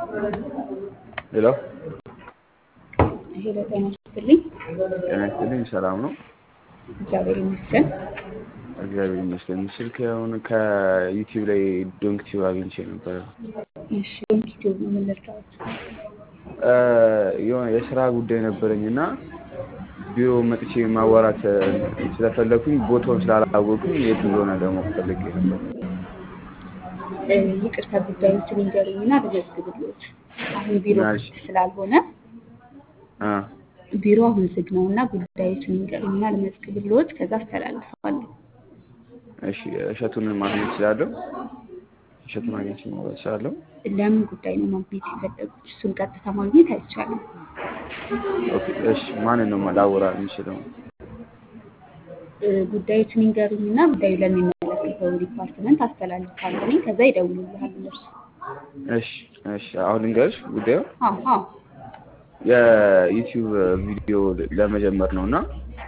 ሄሎ ሄሎ ጤና ይስጥልኝ። ጤና ይስጥልኝ። ሰላም ነው? እግዚአብሔር ይመስገን። እግዚአብሔር ይመስገን። ስልክ አሁን ከዩቲዩብ ላይ ዶንክ ቲዩብ አግኝቼ ነበረ። እሺ ዩቲዩብ ነው ምን ልርዳዎት? የሆነ የስራ ጉዳይ ነበረኝ እና ቢሮ መጥቼ ማዋራት ስለፈለኩኝ ቦታውን ስላላወቅኩኝ የት እንደሆነ ደግሞ ፈልጌ ነበር። እ፣ ይቅርታ ጉዳዮችን ይንገሩኝና ልመዝግብልዎት። አሁን ቢሮ ናሽ። ክፍት ስላልሆነ አ ቢሮ አሁን ዝግ ነው እና ጉዳዮችን ይንገሩኝና ልመዝግብልዎት፣ ከዛ አስተላልፈዋለሁ። እሺ፣ እሸቱን ማግኘት እችላለሁ? እሸቱን ማግኘት እችላለሁ? ለምን ጉዳይ ነው ማግኘት የፈለጉት? እሱን ቀጥታ ማግኘት አይቻልም። ኦኬ፣ እሺ። ማንን ነው ላወራ የምችለው? እ፣ ጉዳዮችን ይንገሩኝና ጉዳዩ ለሚመለከተው ዲፓርትመንት አስተላልፋለሁ። እኔ ከዛ ይደውሉልሃል እነርሱ። እሺ፣ እሺ። አሁን ልንገርሽ ጉዳዩ አዎ አዎ የዩቲዩብ ቪዲዮ ለመጀመር ነው እና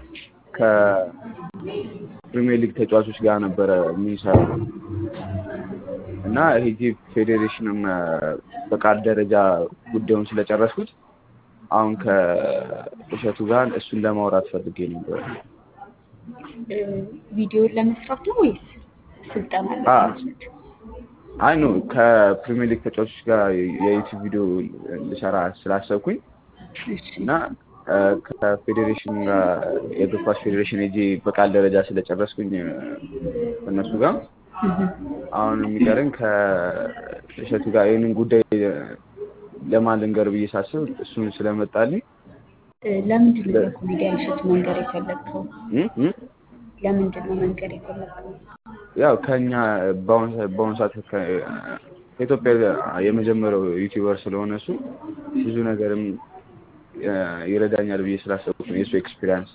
ከፕሪሚየር ሊግ ተጫዋቾች ጋር ነበረ የምንሰራው እና ሄጂ ፌዴሬሽንም በቃል ደረጃ ጉዳዩን ስለጨረስኩት አሁን ከእሸቱ ጋር እሱን ለማውራት ፈልጌ ነበር። እ፣ ቪዲዮን ለመስራት ነው ወይስ ስልጠና አ ለማግኘት? አይ ኖ ከፕሪሚየር ሊግ ተጫዋቾች ጋር የዩቲዩብ ቪዲዮ ልሰራ ስላሰብኩኝ እሺ እና እ፣ ከፌዴሬሽን ጋር የእግር ኳስ ፌዴሬሽን ሄጄ በቃል ደረጃ ስለጨረስኩኝ እ፣ ከእነሱ ጋር እህ። አሁን የሚቀረኝ ከእሸቱ ጋር ይህንን ጉዳይ ለማን ልንገር ብዬ ሳስብ እሱን ስለመጣልኝ እ፣ ለምንድን ነው ለኮሜዲያን እሸቱ መንገር የፈለግከው? እ እ ለምንድን ነው መንገር የፈለግከው? ያው ከኛ በአሁን ሰ- በአሁኑ ሰዓት ከ- ከኢትዮጵያ የመጀመሪያው ዩቲዩበር ስለሆነ እሱ ብዙ ነገርም እ፣ ይረዳኛል ብዬ ስላሰብኩት ነው የእሱ ኤክስፒሪያንስ።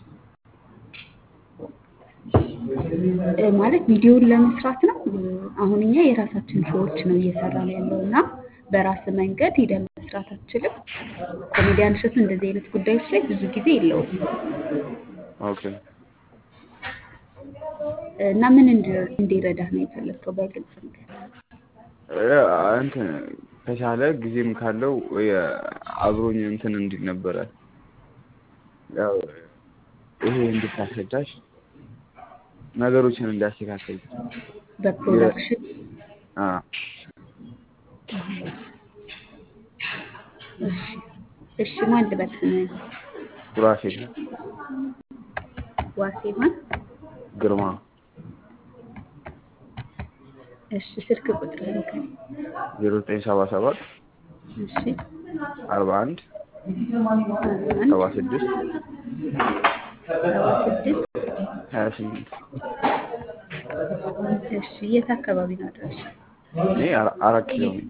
እ፣ ማለት ቪዲዮን ለመስራት ነው። እ፣ አሁን እኛ የራሳችን ሾዎች ነው እየሰራን ያለው እና በራስ መንገድ ሂደን መስራት አትችልም። ኮሜዲያን እሸቱ እንደዚህ አይነት ጉዳዮች ላይ ብዙ ጊዜ የለውም ኦኬ እ፣ እና ምን እንዲ- እንዲረዳህ ነው የፈለግከው? በግልጽ ነገር እ፣ እንትን ከቻለ ጊዜም ካለው ወይ አብሮኝ እንትን እንዲል ነበረ ያው ይሄ እንድታስረዳሽ ነገሮችን እንዲያስተካከል በፕሮዳክሽን አ እሺ እሺ ማን ልበል ስምህን? ሱራፌል ዋሴ ማን? ግርማ እሺ ስልክ ቁጥርህን ንገረኝ። ዜሮ ዘጠኝ ሰባ ሰባት እሺ አርባ አንድ አንድ ሰባ ስድስት ሰባ ስድስት ሀያ ስምንት እሺ የት አካባቢ ነው አድራሻ? እኔ አራ- አራት ኪሎ ነኝ።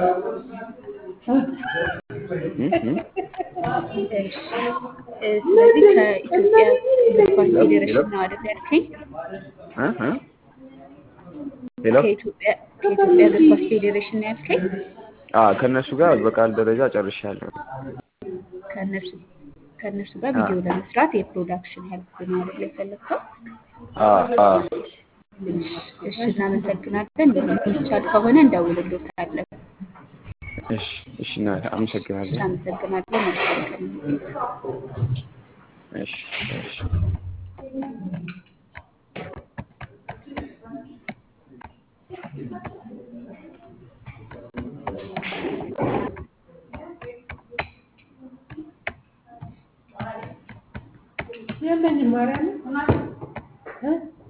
እ እ እሺ እ፣ ስለዚህ ከኢትዮጵያ እግር ኳስ ፌዴሬሽን ነው አይደል ያልከኝ? እ እ ሄሎ ከኢትዮጵያ ከኢትዮጵያ እግር ኳስ ፌዴሬሽን ነው ያልከኝ? አ ከእነሱ ጋር በቃል ደረጃ ጨርሻለሁ። ከእነሱ ከእነሱ ጋር ቪዲዮ ለመስራት የፕሮዳክሽን ሄልፕ ነው አይደል የፈለግከው? አ አ እሺ እሺ፣ እናመሰግናለን። የሚቻል ከሆነ እንደውልልዎታለን። እሺ እሺ፣ እና አመሰግናለሁ። እናመሰግናለን። መልካም ቀን ይሁንልዎት። እሺ እሺ የለኝም ማርያምን እ